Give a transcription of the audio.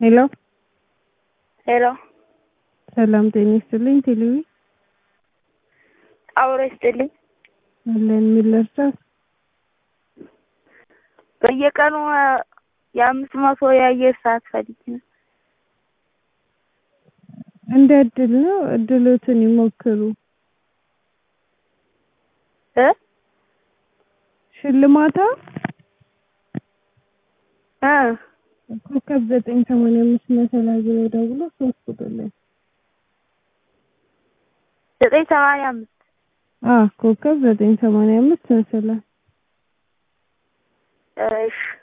ሄሎ ሄሎ ሰላም ጤና ይስጥልኝ። ቴሌቪ አውሮ ይስጥልኝ። አለን ምን ልርዳት? በየቀኑ የአምስት መቶ የአየር ሰዓት ፈልጊ ነው። እንደ እድል ነው። እድሎትን ይሞክሩ። እ ሽልማታ እ ኮከብ ዘጠኝ ሰማንያ አምስት መሰላል ብለው ደውሎ ሶስት ቁጥር ላይ ዘጠኝ ሰማንያ አምስት አ ኮከብ ዘጠኝ ሰማንያ አምስት መሰላል እሺ